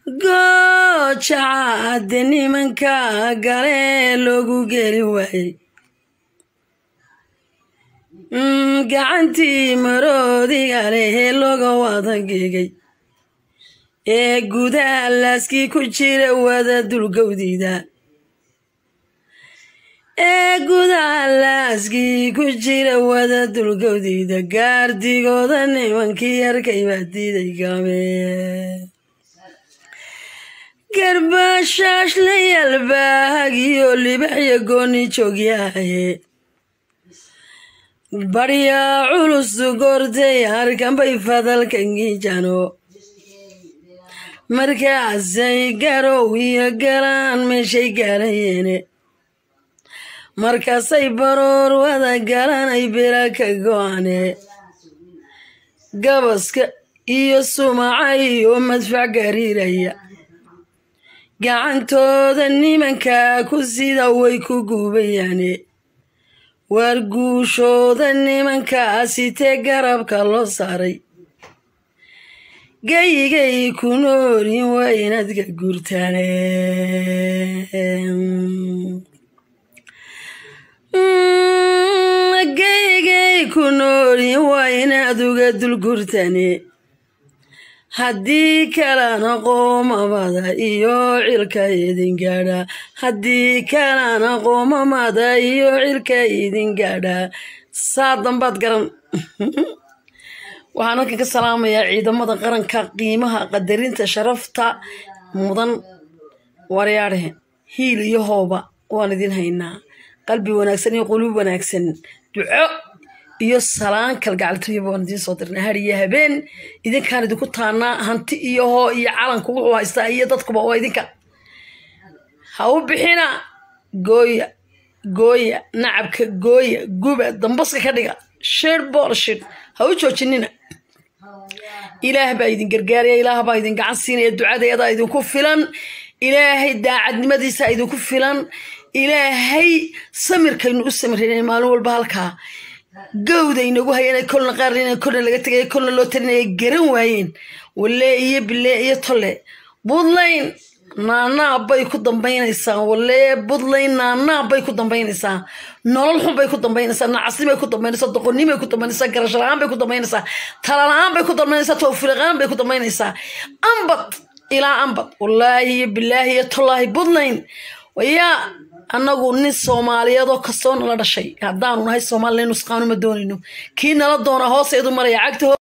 goojacaade nimanka galee loogu geli waayey gacantii maroodiga leh looga wada geegay ee gudaha laaskii ku jira wada dulgowdida ee gudaha laaskii ku jira wada dulgowdida gaardigooda nimankii arkay baa diiday gaame garbashaash la yalbaahagiyo libaxya gooni joogyahaye baryaa culus goortay harkanbay fadalkangiijano markaasay garow iyo galaan meeshay gaalayeene markaasay baroor wada galanay bira ka go-ane gabaska iyo sumaca iyo madfac gariiraya gacantooda nimankaa ku sida way ku guubayaane waar guushooda nimankaasitee garabka loo saaray gayigay ku noorin waa inaad ka guurtaane gayigay ku noorin waa inaad uga dulgurtaane haddii kalena qoomamada iyo cilka idin gaadha haddii kalena qoomamada iyo cilka idin gaadha saa dambaad garan waxaan halkan ka salaamayaa ciidamada qaranka qiimaha qadarinta sharafta mudan waryaadhe hiil iyo hooba waan idin haynaa qalbi wanaagsan iyo quluub wanaagsan duco iyo salaan kalgacaltooyaba waan idiin soo dirnaa har iyo habeen idinkaan idinku taanaa hanti iyo hoo iyo calanku wuxuu haystaa iyo dadkuba waa idinka ha u bixina gooya gooya nacabka gooya guba dambaska ka dhiga shir boolshid ha u joojinina ilaah baa idin gargaaraya ilaah baa idin gacan siinaya ducadeedaa idinku filan ilaahay daacadnimadiisa idinku filan ilaahay samirkaynu u samirayna maalin walba halkaa gawda inagu hayeen kolna qaar in kolna laga tegay kolna loo talinaya garan waayeen walle iyo bille iyo tolle buntland naanaab bay ku dambaynaysaa walle buntland naanaab bay ku dambaynaysaa nolol xun bay ku dambaynaysaa nacasni bay ku dambaynaysaa doqonni bay ku dambaynaysaa garasho la-aan bay ku dambaynaysaa tala la-aan bay ku dambaynaysaa tawfiiqaan bay ku dambaynaysaa ambad ilaa ambad wallaahi iyo bilaahi iyo tollaahi buntland wayaa annagu nin soomaaliyeedoo kastoo nala dhashay haddaanu nahay soomalilan nusqaanu ma doonayno kii nala doona hooseedu maraya cagta